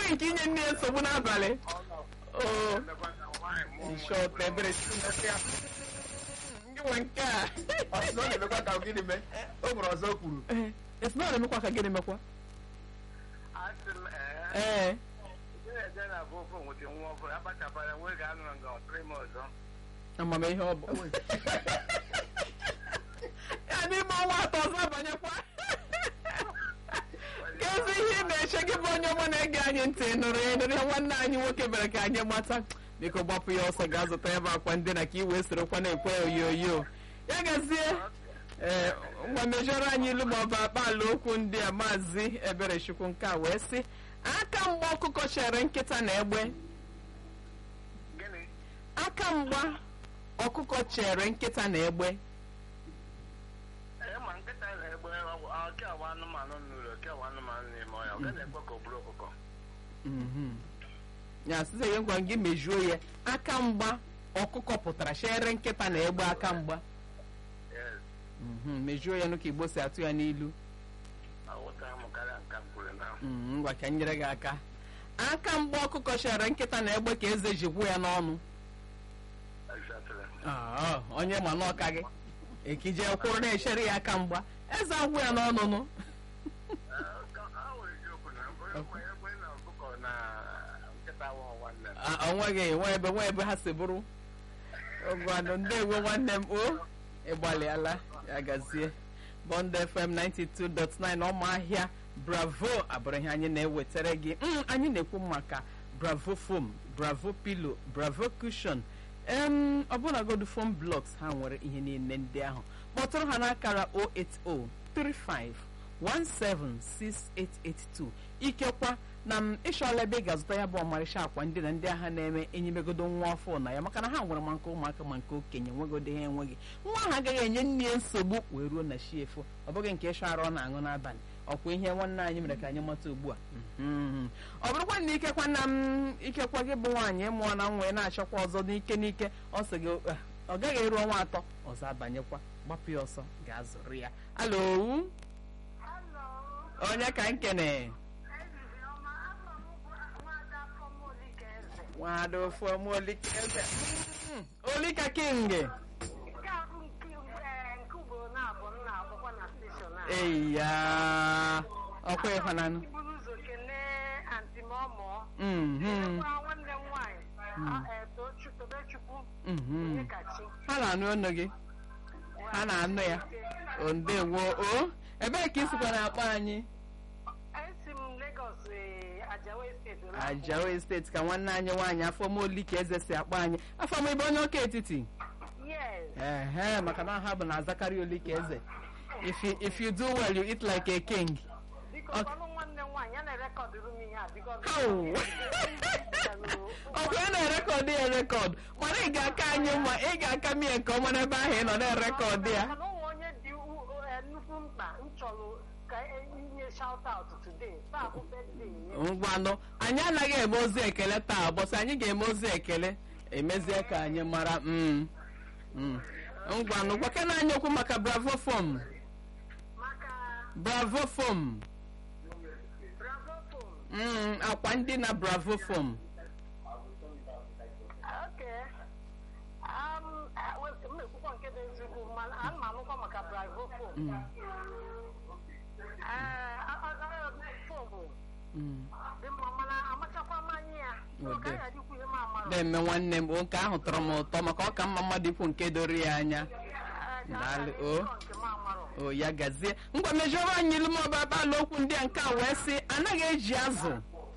nke inye nne ya nsogbu n'abalị o shọt ebere ndị nwe nke a ọsọ na-emekwa ka gịnị mee o nwere ọzọ o kwuru Ee, esi na ọ na-emekwa ka gịnị mekwa asị m ee ee eje na bụ ofe nwete nwa ọbụla akpachapara nwe ga-anọ nga ọtụrụ ime ọzọ amamihe ọ bụ ya n'ime ọnwa atọ ọzọ abanyekwa kezi ihe ị na-eche gị bụ onye ọma na-ege anyị ntị nụrụ ya nụrụ ya nwanne anyị nwoke mere ka anyị mata biko gbapụ ya ọsọ gaa zụta ya bụ akwa ndina ka i wee sorokwa na-ekwe ya oyoyo ya gazie ee ngwa mejọrọ anyị ilu maọbụ akpaala okwu ndị a maazị eberechukwu nke a wee sị aka mgba ọkụkọ chere nkịta na egbe gịnị aka mgba ọkụkọ chere nkịta na egbe ee ma nkịta na-egbe ọkịawa anụmanụ n'ụlọ ọkịawa anụmanụ n'ime ọhịa ọ gaghị ekwe ka ọ bụrụ ọkụkọ Mhm. ya site ihe ngwa gị mejuo ya aka mgba ọkụkọ pụtara chere nkịta na egbe aka mgba yes Mhm, mejuo ya nụ ka igbo si atụ ya n'ilu aghọtara m karịa nka m kwuru na Mhm, ngwa ka m nyere gị aka aka mgba ọkụkọ chere nkịta na egbe ka eze ji gwụ ya n'ọnụ exactly Ah, onye ma n'ọka gị ekije kwụrụ na-echere ya aka mgba eze agwụ ya n'ọnụ nụ a nwere eziokwu na onye egbe na ọkụkọ na nkịta wụ nwanne m Ah, o nweghị nwe ebe nwe ebe ha si bụrụ ogwanụ ndewo nwanne m o ịgbalịala ya gazie bond fm 92.9 ọmahịa bravo abụrụ ihe anyị na-ewetara gị Mm, anyị na-ekwu maka bravo foam bravo pillow bravo cushion em ọbụnagodu foam blocks ha nwere ihe niile ndị ahụ kpọtụrụ ha n'akara 08035 17682 ikekwa na m ịchọọla ebe ị ga-azụta ya bụ ọmarịcha akwa ndị na ndị agha na-eme enyimegodo nwa ọfụ na ya maka na ha nwere ma nke ụmụaka ma nke okenye nwegodo ha enweghị nwa ahụ agaghị enye nne ya nsogbu wee ruo na chi efo ọ bụghị nke ịchọ arụ ọ na-aṅụ n'abalị ọkwa ihe nwanne anyị mere ka anyị mata ugbu a Mhm. ọ bụrụkwa na ikekwa na m ikekwa gị bụ nwaanyị ịmụọ na nwa na-achọkwa ọzọ n'ike n'ike ọ sị gị "Ah, ọ gaghị eru ọnwa atọ ọzọ abanyekwa gbapụ ya ọsọ gaa zụrụ ya alo onye ka nkene nwada ofu ọmụ olike eze Mm, olika king eya ọkwa ịhụnanụ buru ụzọ kelee anti m ọmụọ Mhm, kelekwa nwanne m nwaanyị tobechukwu mhm. nyekachi ha na-anụ ọnụ gị ha na-anụ ya o ndewo o ebee ka isikwa na-akpọ anyị esi m Lagos eh, Ajawa steeti ajawa steeti ka nwanne anyị nwaanyị afọmoli ka eze si akpọ anyị afọm ebe onye ọka etiti yes ehe maka na ha bụ na azakarị oli ka eze if you, if you do well you eat like a king biko Ok. ọnụ nwanne m nwaanyị ya na-erekọdụrụ m ihe a biko Au. ọkwa ya na-erekọdụ ya rekọd mana ị ga-aka anyị mma ị ga-aka mie nke ọma n'ebe ahụ ị nọ na-erekọdụ ya mana onwe onye dị u- u- eh, nnukwu mkpa m chọrọ ka inye shout out today taa bụ birthday ya. ngwanụ anyị anaghị eme ozi ekele taa bọsị anyị ga-eme ozi ekele emezie ka anyị mara mm, mm. ngwanụ gwakena anyị okwu maka bravo fom maka bravo fom bravo phone mm, akwa ndị na bravo fom Okay. Um, uh, well, m na-ekwukwa nke dị ezigbo mana ana m anụkwa maka bravo phone. Fonu Mm. dị mma mana amachakwa m anya ya. Ọ Ọ dị. gaghị adịkwu ihe m amara. na-eme nwanne m o nke ahụ tọrọ m ụtọ maka ọ ka mma mmadụ ikwu nke doro ya anya Eh, ka Daalụ, a ga-adị o. ụzọ nke m amara. o ya gazie ngwa mejọrọ anyị ilu ma ọba akpala okwu ndị a nke a wee sị anaghị eji azụ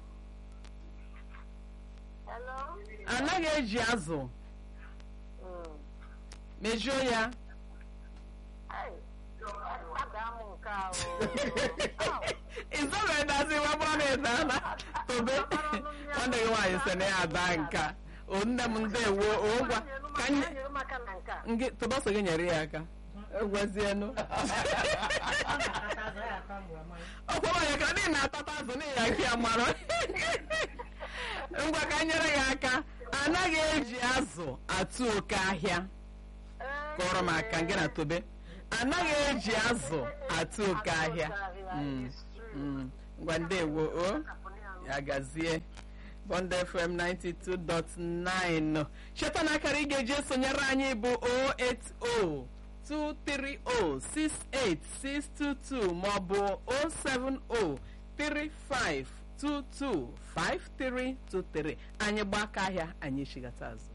Hello? anaghị eji azụ Mm. mejuo ya Hey, adaa m nke a o. Au. ịzọrọ edazi nwa bụrụ na ịdana tobe nwanne gị nwaanyị sị na ya ada nka o nne m ndewo o ngwa ka nye Nyere m aka na nke a. ngị tobe ọsọ gị nyere ya aka egwezienu ọkwa nwanyị ka ndị na-atata azụ n'ihi ya ka ya mara ngwa ka nyere ya aka anaghị eji azụ atụ oke ahịa Eh, kọrọ m aka gị na tobe anaghị eji azụ atụ oke ahịa Mm, mm. ngwa ndewo o Kapụrụ ya ya gazie bond fm 92.9 cheta na akara ị ga-eji esonyere anyị bụ 08023068622 maọbụ 07035225323 anyị gbaa aka ahịa anyị chigata azụ